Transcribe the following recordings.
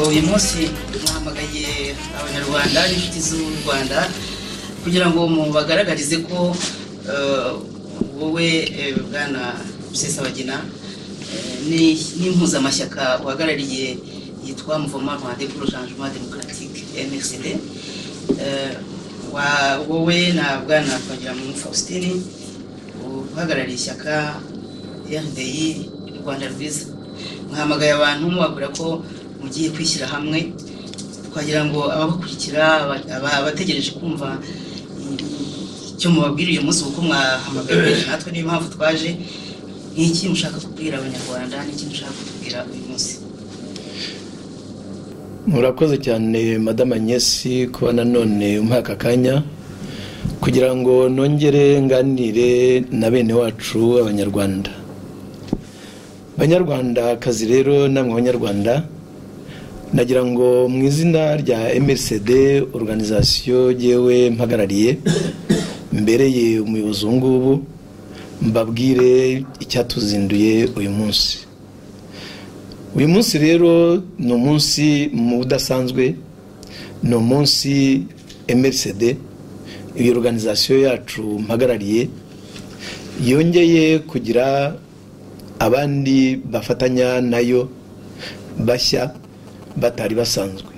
uyu munsi duhamagaye abanyarwanda n'inshuti z'u rwanda kugira ngo mubagaragarize ko wowe bwana rusesabagina n'impuzamashyaka uhagarariye yitwa muvoma rwanda pour changement democratique mxd wowe na bwana twagiramungu faustin uhagarariye ishyaka rdi rwanda rwiza muhamagaye abantu mubabwira ko mugiye kwishyira hamwe twagira ngo ababakurikira abategereje kumva icyo mubabwira uyu munsi kuko mwahamagaye natwe niyo mpamvu twaje ni iki mushaka kubwira abanyarwanda ni iki mushaka kutubwira uyu munsi murakoze cyane madame agnesi kuba nanone umuha aka kanya kugira ngo nongere nganire na bene wacu abanyarwanda banyarwandakazi rero namwe abanyarwanda nagira ngo mu izina rya MRCD organizasiyo yewe mpagarariye mbereye umuyobozi ubu ngubu mbabwire icyatuzinduye uyu munsi uyu munsi rero ni umunsi mu udasanzwe ni umunsi MRCD iyi organizasiyo yacu mpagarariye yongeye kugira abandi bafatanya nayo bashya batari basanzwe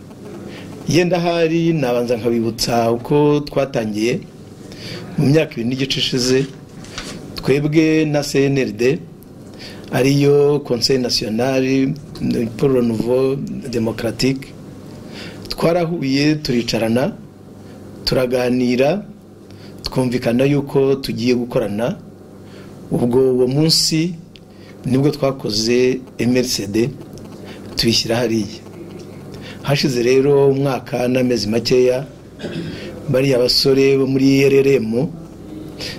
yenda ahari nabanza nkabibutsa uko twatangiye mu myaka ibiri n'igice ishize twebwe na cnrd ariyo conseil national pour le nouveau democratique twarahuye turicarana turaganira twumvikana yuko tugiye gukorana ubwo uwo munsi nibwo twakoze mrcd tuyishyira hariya hashize rero umwaka n'amezi makeya bariya basore bo muri rrm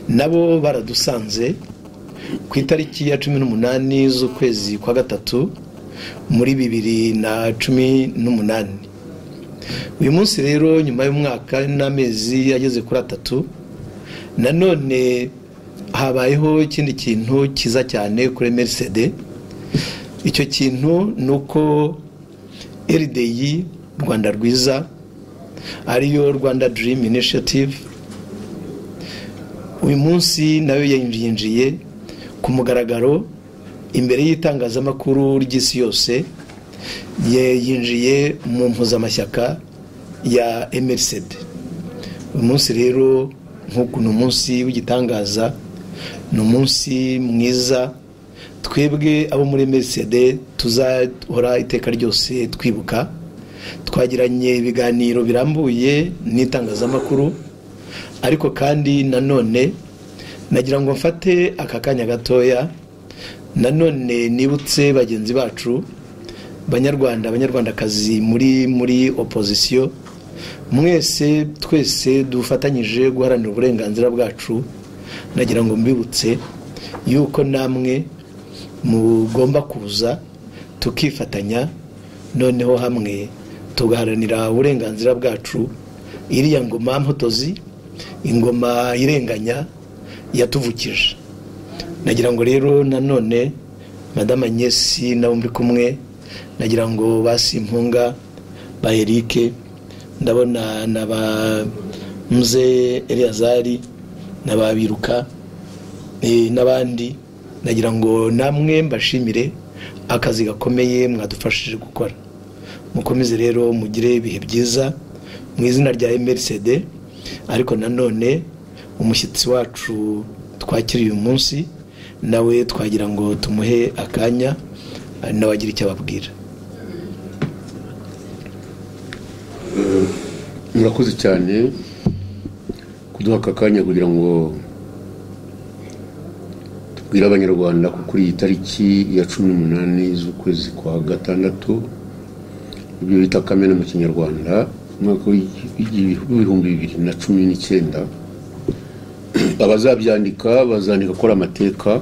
nabo baradusanze ku itariki ya cumi n'umunani z'ukwezi kwa gatatu muri bibiri na cumi n'umunani uyu munsi rero nyuma y'umwaka n'amezi ageze kuri atatu nanone habayeho ikindi kintu cyiza cyane kuri mrcd icyo kintu ni uko RDI rwanda rwiza ariyo rwanda dream initiative uyu munsi nayo yinjiye ku mugaragaro imbere y'itangazamakuru ry'isi yose yinjiye mu mpuzamashyaka ya mrcd uyu munsi rero nk'uku ni umunsi w'igitangaza ni umunsi mwiza twebwe abo muri mrcd tuzahora iteka ryose twibuka twagiranye ibiganiro birambuye n'itangazamakuru ariko kandi nanone nagira ngo mfate aka kanya gatoya nanone nibutse bagenzi bacu banyarwanda abanyarwandakazi muri muri opozisiyo mwese twese dufatanyije guharanira uburenganzira bwacu nagira ngo mbibutse yuko namwe mugomba kuza tukifatanya noneho hamwe tugaharanira uburenganzira bwacu iriya ngoma mpotozi ingoma irenganya yatuvukije nagira ngo rero nanone madame agnesi nabo muri kumwe nagira ngo basimpunga ba erike ndabona na ba mze eliyazari na ba biruka n'abandi nagira ngo namwe mbashimire akazi gakomeye mwadufashije gukora mukomeze rero mugire ibihe byiza mu izina rya mrcd ariko nanone umushyitsi wacu twakiriye uyu munsi nawe twagira ngo tumuhe akanya ari nawe agira icyo ababwira murakoze cyane kuduha aka kanya kugira ngo tubwire abanyarwanda ko kuri iyi tariki ya cumi n'umunani z'ukwezi kwa gatandatu ibyo bita kamena mu kinyarwanda umwaka w'ibihumbi bibiri na cumi n'icyenda abazabyandika bazandika akora amateka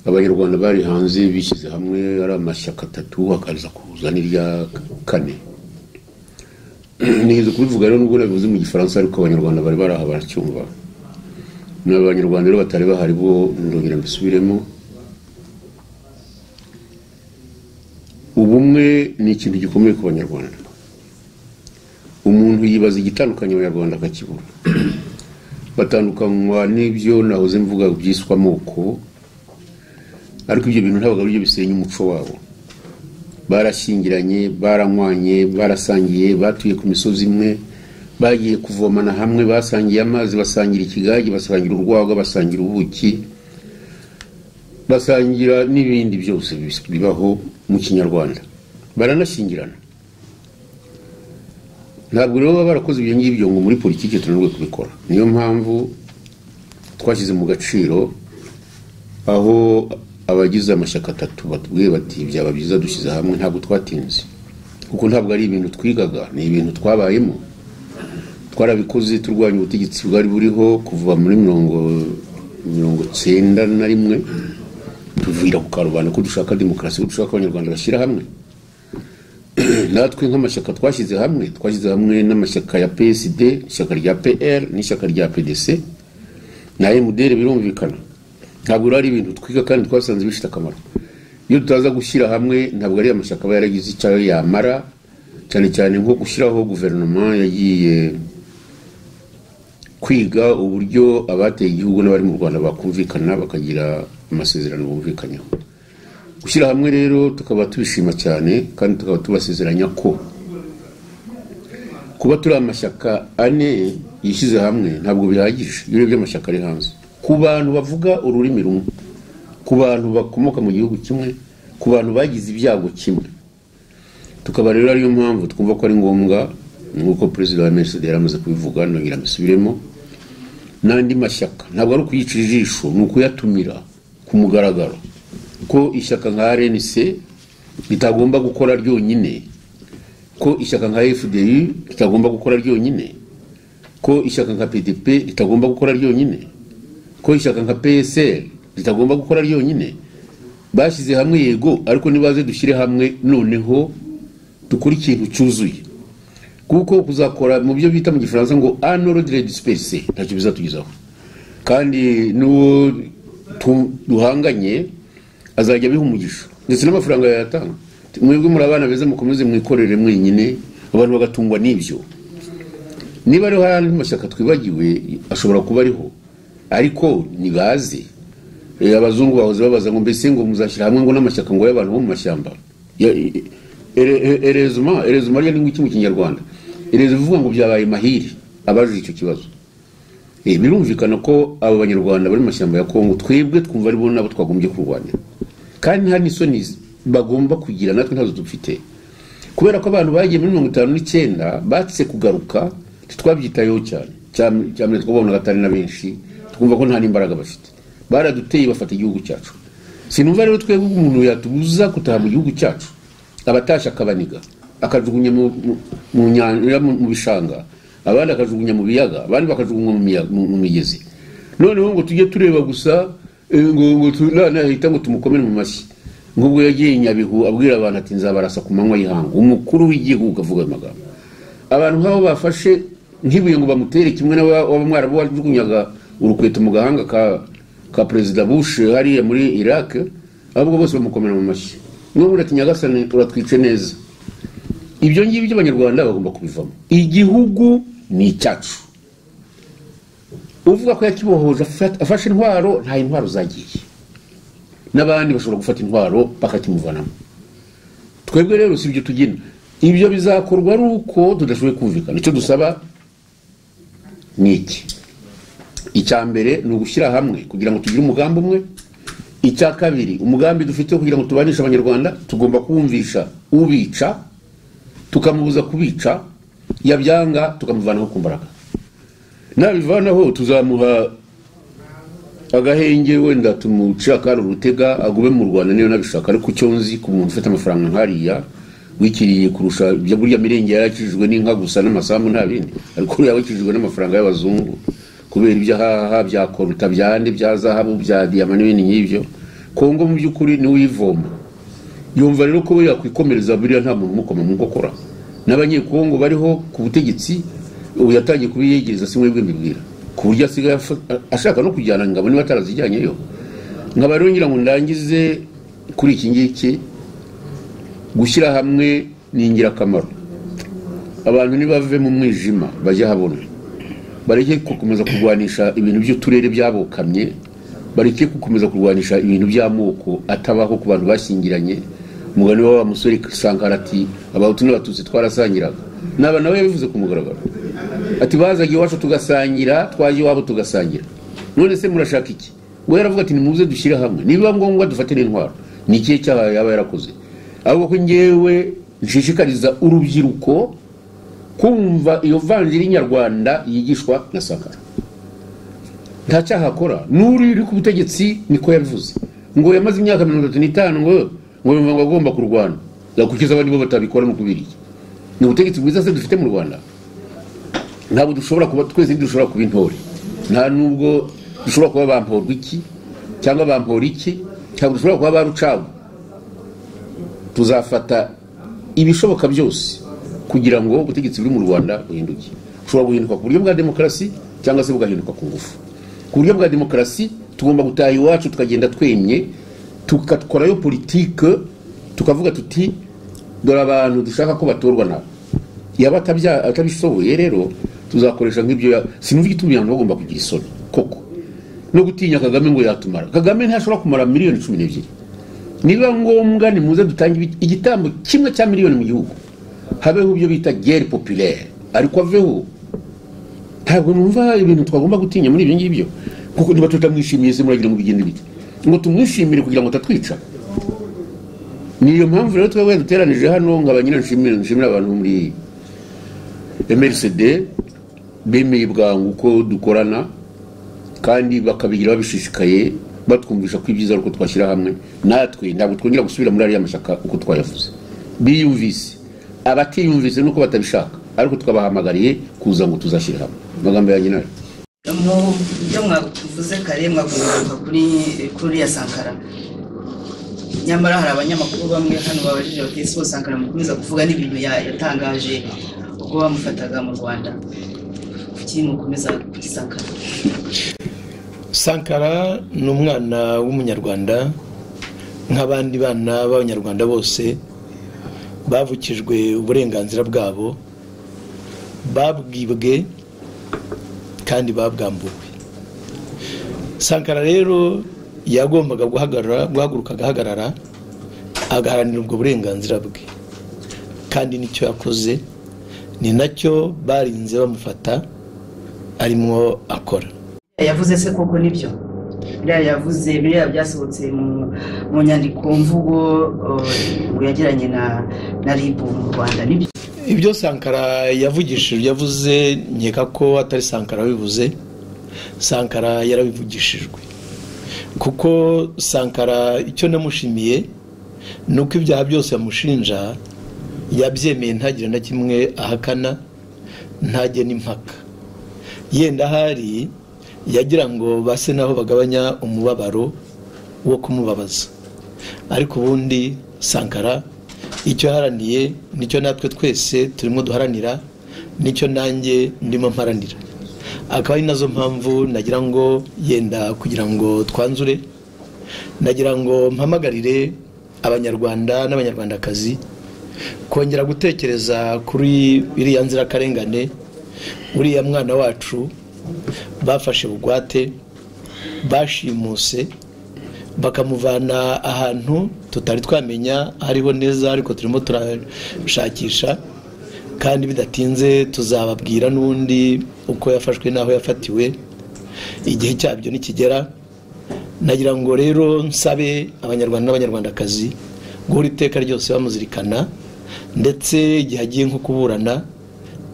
abanyarwanda bari hanze bishyize hamwe ari amashyaka atatu hakaza kuza n'irya kane ntihizo kubivuga rero nubwo bivuze mu gifaransa ariko abanyarwanda bari bari aha baracyumva ni abanyarwanda rero batari bahari bo ndongera mbisubiremo ubumwe ni ikintu gikomeye ku banyarwanda umuntu yibaza igitandukanye abanyarwanda akakibura batandukanywa n'ibyo nahoze mvuga byiswe amoko ariko ibyo bintu ntabwo ari byo bisenya umuco wabo barashyingiranye baranywanye barasangiye batuye ku misozi imwe bagiye kuvomana hamwe basangiye amazi basangira ikigage basangira urwagwa basangira ubuki basangira n'ibindi byose bibaho mu kinyarwanda baranashyingirana ntabwo rero baba barakoze ibyo ngibyo ngo muri politiki tunanirwe kubikora niyo mpamvu twashyize mu gaciro aho abagize amashyaka atatu batubwiye bati byaba byiza dushyize hamwe ntabwo twatinze kuko ntabwo ari ibintu twigaga ni ibintu twabayemo twarabikoze turwanya ubutegetsi bwari buriho kuva muri mirongo mirongo cyenda na rimwe tuvira ku karubanda ko dushaka demokarasi ko dushaka abanyarwanda bashyira hamwe natwe nk'amashyaka twashyize hamwe twashyize hamwe n'amashyaka ya psd ishyaka rya pr n'ishyaka rya pdc na mdr birumvikana ntabwo ari ibintu twiga kandi twasanze bifite akamaro iyo tutaza gushyira hamwe ntabwo ari amashyaka aba yaragize icyo yamara cyane cyane nko gushyiraho guverinoma yagiye kwiga uburyo abateye igihugu n'abari mu rwanda bakumvikana bakagira amasezerano bumvikanyeho gushyira hamwe rero tukaba tubishima cyane kandi tukaba tubasezeranya ko kuba turi amashyaka ane yishyize hamwe ntabwo bihagije iyo urebye amashyaka ari hanze ku bantu bavuga ururimi rumwe ku bantu bakomoka mu gihugu kimwe ku bantu bagize ibyago kimwe tukaba rero ariyo mpamvu twumva ko ari ngombwa nk'uko perezida wa msd yari amaze kubivuga nongera mbisubiremo n'andi mashyaka ntabwo ari ukuyicira ijisho ni ukuyatumira ku mugaragaro ko ishyaka nka rnc ritagomba gukora ryonyine ko ishyaka nka fdi ritagomba gukora ryonyine ko ishyaka nka pdp ritagomba gukora ryonyine ko ishyaka nka psl ritagomba gukora ryonyine bashyize hamwe yego ariko nibaze dushyire hamwe noneho dukora ikintu cyuzuye kuko kuzakora mu byo bita mu gifaransa ngo anorodire disperse ntacyo bizatugezaho kandi n'uwo duhanganye azajya abiha umugisha ndetse n'amafaranga yayatanga mwebwe muri abana beza mukomeze mwikorere mwenyine abantu bagatungwa n'ibyo niba ariho hari andi mashyaka twibagiwe ashobora kuba ariho ariko ntibaze abazungu bahoze babaza ngo mbese ngo muzashyira hamwe ngo n'amashyaka ngo y'abantu bo mu mashyamba erezuma erezuma ryo ni ngwiki mu kinyarwanda ereza bivuga ngo byabaye mahiri abajije icyo kibazo birumvikana ko abo banyarwanda bari mu mashyamba ya kongo twebwe twumva aribo nabo twagombye kurwanya kandi nta n'isoni bagomba kugira natwe ntazo dufite kubera ko abantu bagiye muri mirongo itanu n'icyenda batse kugaruka ntitwabyitayeho cyane cyane twabonaga atari na benshi twumva ko nta n'imbaraga bafite baraduteye bafata igihugu cyacu sinumva rero twebwe umuntu yatubuza gutaha mu gihugu cyacu abatasha akabaniga akajugunya mu bishanga abandi akajugunya mu biyaga abandi bakajugunya mu migezi noneho ngo tujye tureba gusa nahita ngo tumukomere mu mashyi nk'ubwo yagiye nyabihu abwira abantu ati nzabarasa ku manywa y'ihangu umukuru w'igihugu avuga ayo magambo abantu nk'abo bafashe nk'ibuye ngo bamutere kimwe n'aba mwarabu wajugunyaga urukweto mu gahanga ka perezida bush hariya muri iraq ahubwo bose bamukomera mu mashyi n'ubu urati nyagasani uratwice neza ibyo ngibyo by'abanyarwanda bagomba kubivamo igihugu ni icyacu uvuga ko yakibohoje afashe intwaro nta intwaro zagiye n'abandi bashobora gufata intwaro bakakimuvanamo twebwe rero si ibyo tugena ibyo bizakorwa ari uko tudashoboye kumvikana icyo dusaba ni iki icya mbere ni ugushyira hamwe kugira ngo tugire umugambi umwe icya kabiri umugambi dufite wo kugira ngo tubanishe abanyarwanda tugomba kuwumvisha ubica tukamubuza kubica yabyanga tukamuvanaho ku mbaraga nabivanaho tuzamuha agahenge wenda tumuce akari urutega agume mu rwanda niyo nabishaka ariko icyo nzi ku muntu ufite amafaranga nkariya wikiriye kurusha ibyo burya mirenge yarakijijwe n'inka gusa n'amasambu nta bindi ariko uriya wakijijwe n'amafaranga y'abazungu kubera ibyo ahaha bya koruta bya nde bya zahabu bya diyama n'ibindi nk'ibyo kongo mu by'ukuri niwe uyivoma yumva rero ko we yakwikomereza buriya nta muntu umukoma mu nkokora n'abanyekongo bariho ku butegetsi ubu yatangiye kubiyegereza si mwebwe mbibwira ku buryo asigaye afa- a- ashaka no kujyana ingabo niba atarazijyanyeyo nkaba rero ngira ngo ndangize kuri iki ngiki gushyira hamwe ni ingirakamaro abantu nibave mu mwijima bajye habona bareke gukomeza kurwanisha ibintu by'uturere byabokamye bareke gukomeza kurwanisha ibintu by'amoko atabaho ku bantu bashyingiranye umugani wa wa musore sankara ati abahutu n'abatutsi twarasangiraga naba nawe yabivuze ku mugaragaro ati bazaga iwacu tugasangira twaje iwabo tugasangira none se murashaka iki we yaravuga ati nimuze dushyire hamwe nibiba ngombwa dufatire intwaro ni ikihe cyaha yaba yarakoze ahubwo ko ngewe nshishikariza urubyiruko kumva iyo vanjiri nyarwanda yigishwa na sakara nta cyaha akora n'uri uri ku butegetsi niko yabivuze ngo yamaze imyaka mirongo itatu n'itanu ngo ngo yumva ngo agomba kurwana yakurikiza abandi bo batabikora ni ukubiriki ni ubutegetsi bwiza se dufite mu rwanda ntabwo dushobora kuba twese dushobora kuba intore nta nubwo dushobora kuba bamporwa iki cyangwa bampora iki ntabwo dushobora kuba ba rucagu tuzafata ibishoboka byose kugira ngo ubutegetsi buri mu rwanda buhinduke bushobora guhinduka ku buryo bwa demokarasi cyangwa se bugahinduka ku ngufu ku buryo bwa demokarasi tugomba gutaha iwacu tukagenda twemye tugakorayo politike tukavuga tuti dore abantu dushaka ko batorwa nabo yaba atabya- atabishoboye rero tuzakoresha nk'ibyo ya- sinumva igituma abantu bagomba kugira isoni koko no gutinya kagame ngo yatumara kagame ntashobora kumara miliyoni cumi n'ebyiri niba ngombwa nimuze dutange ibi- igitambo kimwe cya miliyoni mu gihugu habeho ibyo bita gere populaire ariko aveho ntabwo numva ibintu twagomba gutinya muri ibyo ngibyo kuko niba tutamwishimiye se muragira ngo bigende bite ngo tumwishimire kugira ngo atatwica niyo mpamvu rero twebwe duteranije hano nkaba nyine nshimira nshimira abantu bo muri mrcd bemeye bwangu ko dukorana kandi bakabigira babishishikaye batwumvisha ko ibyiza ari uko twashyira hamwe natwe ntabwo twongera gusubira muri ariya mashyaka uko twayavuze biyumvise abatiyumvise nuko batabishaka ariko twabahamagariye kuza ngo tuzashyire hamwe amagambo yanjye nayo mu byo mwavuze kare mwavuga kuri kuri ya sankara nyamara hari abanyamakuru bamwe hano babajije bati ese uwo sankara mukomeza kuvuga n'ibintu ya- yatangaje ubwo bamufataga mu rwanda kuki mukomeza kuri sankara sankara ni umwana w'umunyarwanda nk'abandi bana b'abanyarwanda bose bavukijwe uburenganzira bwabo babwibwe kandi babwambuwe sankara rero yagombaga guhagarara guhaguruka agahagarara agaharanira ubwo burenganzira bwe kandi nicyo yakoze ni nacyo barinze bamufata arimo akora yavuze se koko nibyo biriya yavuze biriya byasohotse mu mu nyandiko mvugo eh, yagiranye na na ribu mu rwanda nibyo ibyo sankara yavugishije yavuze nkeka ko atari sankara wabivuze sankara yarabivugishijwe kuko sankara icyo namushimiye ni uko ibyaha byose bamushinja yabyemeye ntagire na kimwe ahakana ntajye n'impaka yenda ahari yagira ngo base naho bagabanya umubabaro wo kumubabaza ariko ubundi sankara icyo yaharaniye nicyo natwe twese turimo duharanira nicyo nanjye ndimo mparanira akaba ari nazo mpamvu nagira ngo yenda kugira ngo twanzure nagira ngo mpamagarire abanyarwanda n'abanyarwandakazi kongera gutekereza kuri iriya nzirakarengane uriya mwana wacu bafashe bugwate bashimuse bakamuvana ahantu tutari twamenya hariho neza ariko turimo turashakisha kandi bidatinze tuzababwira n'undi uko yafashwe n'aho yafatiwe igihe cyabyo nikigera nagira ngo rero nsabe abanyarwanda n'abanyarwandakazi guhora iteka ryose bamuzirikana ndetse igihe agiye nko kuburana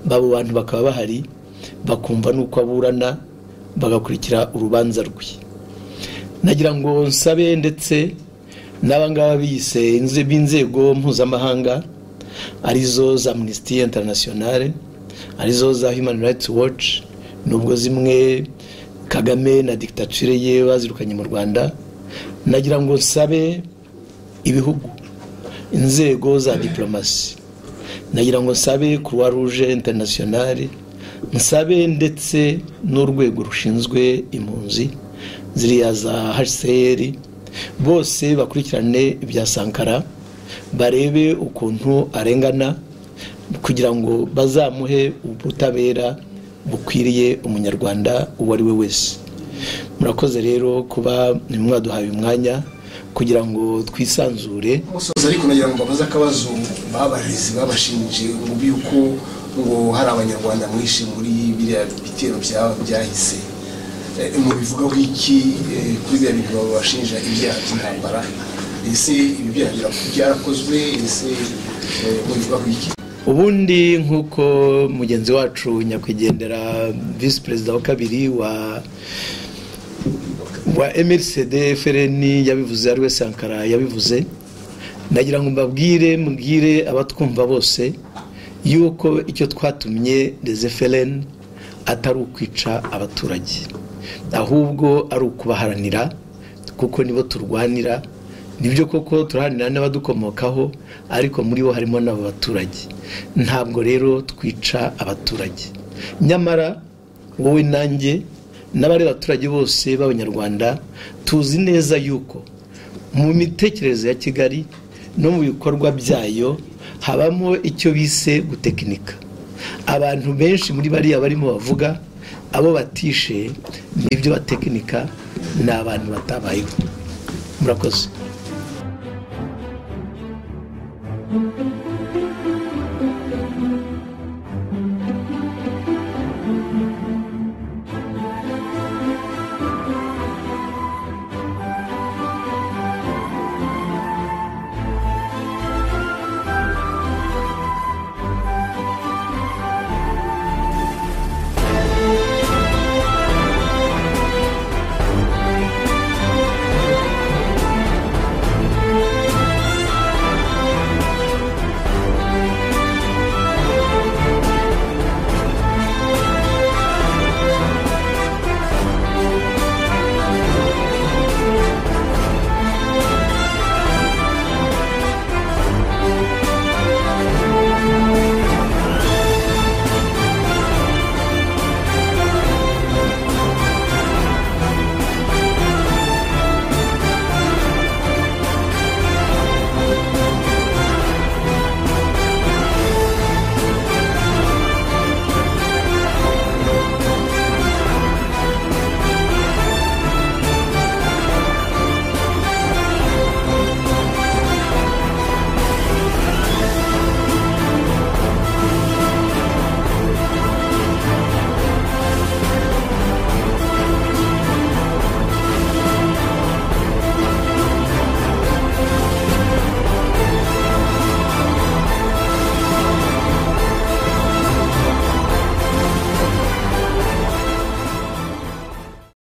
babo bantu bakaba bahari bakumva n'uko aburana bagakurikira urubanza rwe nagira ngo nsabe ndetse n'abangaba biyise b'inzego mpuzamahanga arizo za minisitiri interinasiyonale arizo za humani rayiti waci nubwo zimwe kagame na dictature ye bazirukanye mu rwanda nagira ngo nsabe ibihugu inzego za diporomasi nagira ngo nsabe croix rouge internationale nsabe ndetse n'urwego rushinzwe impunzi ziriya za hcr bose bakurikirane ibya sankara barebe ukuntu arengana kugira ngo bazamuhe ubutabera bukwiriye umunyarwanda uwo ari we wese murakoze rero kuba mwaduhaye umwanya kugira ngo twisanzure gusoza ariko nagira ngo babaze akabazo babarezi babashinje mu by'uko ngo hari abanyarwanda mwinshi muri biriya bitero byaba byahise mu bivugaho iki kuri biriya bintu babashinja ibyaha by'intambara ese ibi byaha byarakozwe ese mu bivugaho iki ubundi nk'uko mugenzi wacu nyakwigendera visi perezida wa kabiri wa wa mrcd frn yabivuze ari we sankara yabivuze nagira ngo mbabwire mubwire abatwumva bose yuko icyo twatumye frn atari ukwica abaturage ahubwo ari ukubaharanira kuko nibo turwanira nibyo koko turaharanira n'abadukomokaho ariko muri bo harimo n'abo baturage ntabwo rero twica abaturage nyamara wowe nanjye n'abari abaturage bose b'abanyarwanda tuzi neza yuko mu mitekerereze ya kigali no mu bikorwa byayo habamo icyo bise gutekinika abantu benshi muri bariya barimo bavuga abo batishe n'ibyo batekinika ni abantu batabayeho murakoze